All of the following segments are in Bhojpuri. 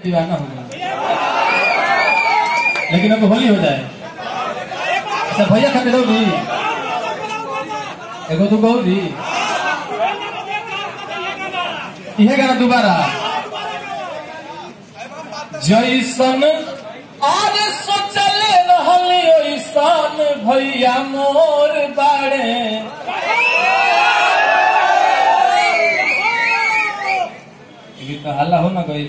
दीवाना हो गया लेकिन अब होली हो जाए अच्छा भैया खाते रहोगी एगो तू गौरी इहे गाना दोबारा जैसन आज सोचले रहली ओइसन भैया मोर बाड़े ये तो हल्ला हो ना गई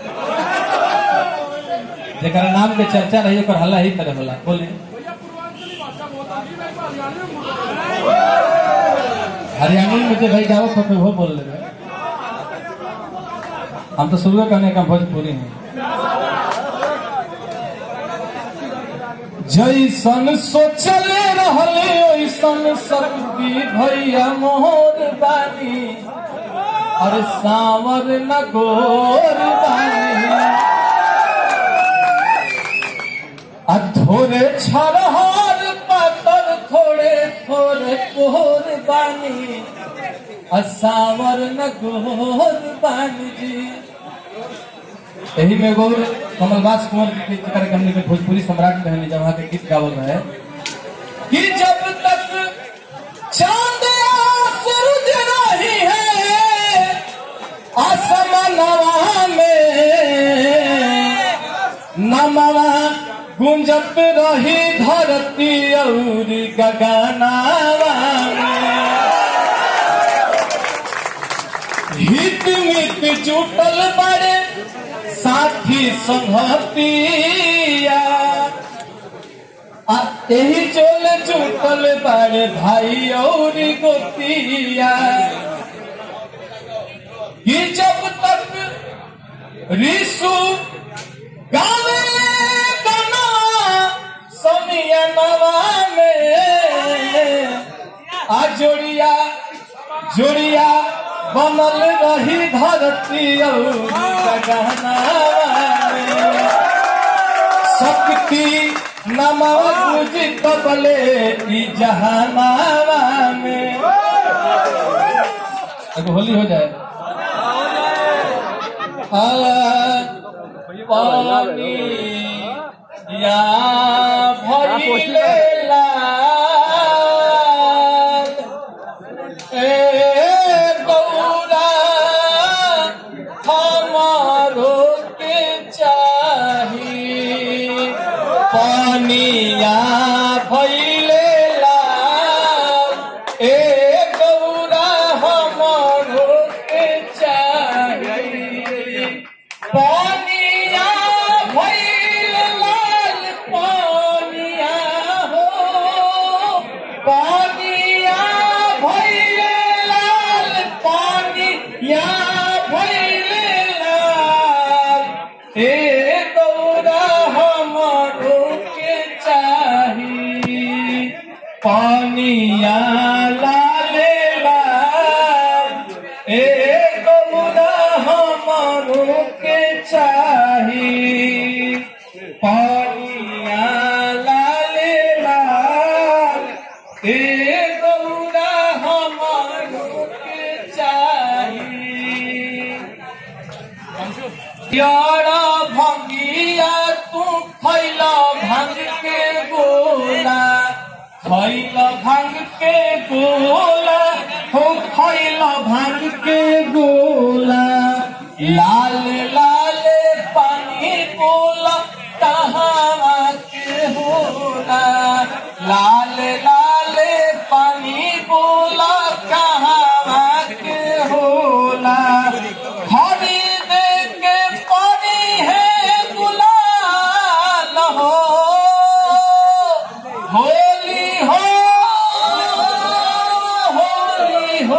जेकर नाम के चर्चा रही ओकर हल्ला ही तरह होला बोले हरियाणवी में जो भाई गाओ खपे वो बोल ले हम तो शुरू करने का भोजपुरी में जैसन सोचले रहले ओइसन शक्ति भैया मोहर बानी और सावर न गोर बानी आ थोड़े छरहर पातर थोड़े थोड़े कोर बानी आ सावर न गोर बानी जी यही में गौर कमलवास कुंवर के गीत कार्यक्रम में भोजपुरी सम्राट कहने जब वहाँ के गीत गावल है कि जब तक चांद या सूरज नहीं है आसमानवा में नमवा गुंजत रही धरती और गगनावा में हित मित जुटल बड़े साथी संगतिया आ यही चोल जुटल बड़े भाई और गोतिया कि जब तक ऋषु गावे गाना समिया नवा में आ जोड़िया जोड़िया बनल रही धरती और गगनावा में शक्ति नमव पूजित बले ई जहानावा में अगर होली हो जाए आ, पानी या भइले लाल ए गौरा हमारो के चाही पानिया भइले लाल ए गौरा हमारो के चाही पानिया भइले लाल पानिया हो पानिया भइले लाल पानिया भइले लाल हे गौरा हमरो के चाही पानिया लाले लाल हे गौरा हमरो के चाही पानिया लाले लाल हे गौरा हमरो के चाही यारा भंगिया तू खैला भंग के गोला खैला भंग के गोला हो खैला भंग के गोला लाल लाल पानी बोला कहाँ के होला लाल लाल पानी बोला कहाँ के होला खरीद के पानी है गुलाल हो होली हो होली हो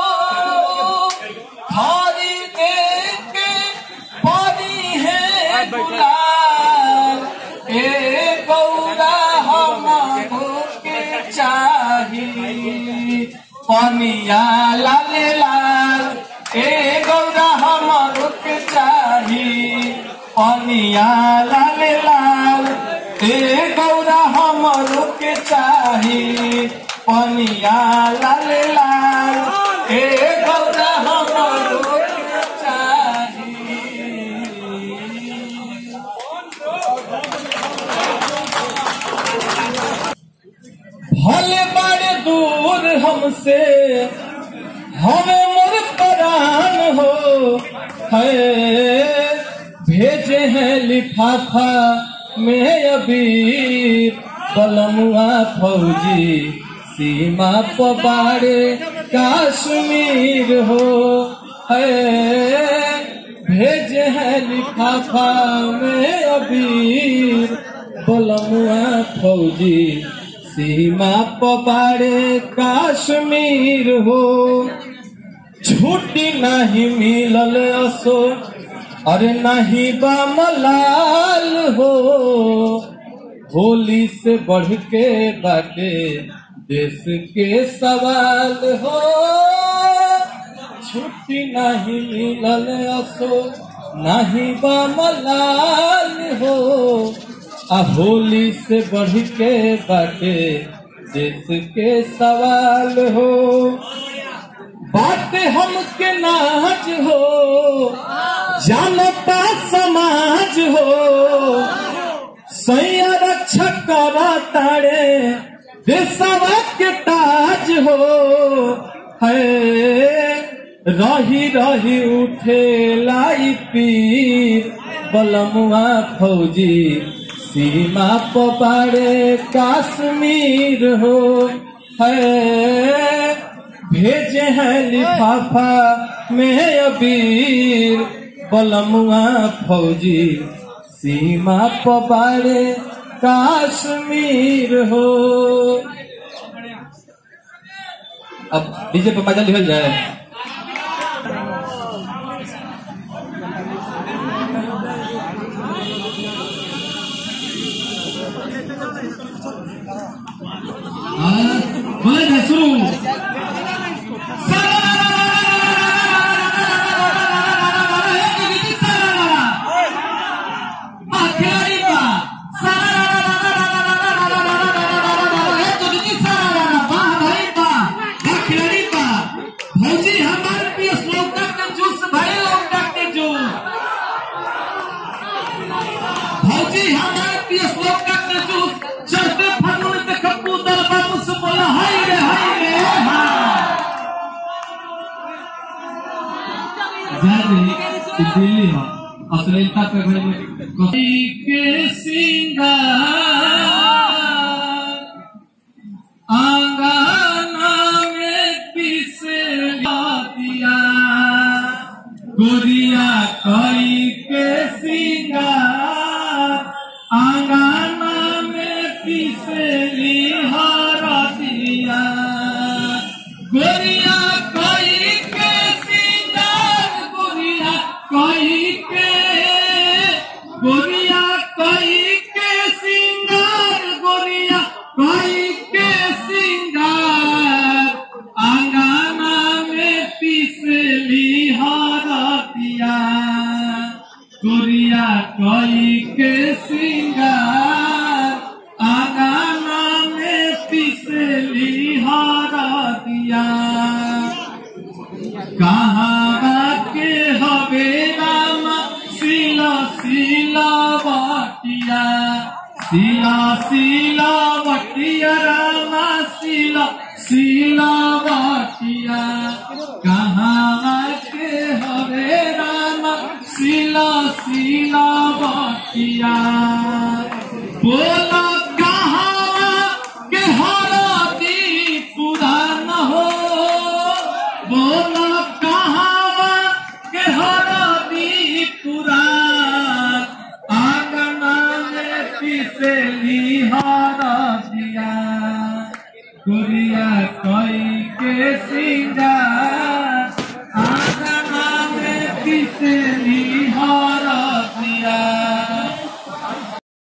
खरीद के पानी है गुलाल ए गौरा हमको के चाही पनिया लाल लाल ए गौरा हमरो के चाही पनिया लाल लाल ए गौरा हमरो के चाही पनिया लाल लाल ए गौरा हमरो के चाही दूर हमसे हमें मोर परान हो है भेजे हैं लिफाफा में अभी बलमुआ फौजी सीमा पबारे काश्मीर हो है भेजे हैं लिफाफा में अबीर बलमुआ फौजी सीमा पबारे काश्मीर हो छुट्टी नहीं मिलल असो अरे नहीं बा मलाल हो होली से बढ़ के बाटे देश के सवाल हो छुट्टी नहीं मिलल असो नहीं बा मलाल हो आ होली से बढ़ के बाटे देश के सवाल हो बात हमके नाज हो जानता समाज हो सैया रक्षा करा तारे देशवा के ताज हो है रही रही उठे लाई पीर बलमुआ फौजी सीमा पबारे काश्मीर हो है भेजे हैं लिफाफा में अबीर बलमुआ फौजी सीमा पबारे काश्मीर हो अब डीजे पे मजा लिखल जाए Boleh suruh. भौजी हमारे पीस लौका का जूस भाई लौका के जूस भौजी हमारे पीस लौका के जूस चलते फगुन देख कूदल बाबू से बोला हाय रे हाय रे हाँ जाने ये दिल्ली है अश्लीलता पे घर में के सिंगार आंगना में पिसे दिया गोरिया कई के सिंगार आंगना में पिसली हरा दिया गोरिया कई के सिंगार गोरिया कई के गोरिया कई के सिंगार गोरिया कई के सिंगार आंगना में पिसली हरा दिया गोरिया कई के सिंगार आंगना में पिसली हरा दिया कहाँ के हवे रामा सिला सिला बटिया सिला सिला बटिया रामा सिला सिला बटिया कहाँ के हवे रामा सिला सिला बटिया बोला कहाँ के हरदी पुरान हो बोला कहाँ के हरदी पुरान आंगना में पिसली हरदिया गुड़िया कई के सिंगार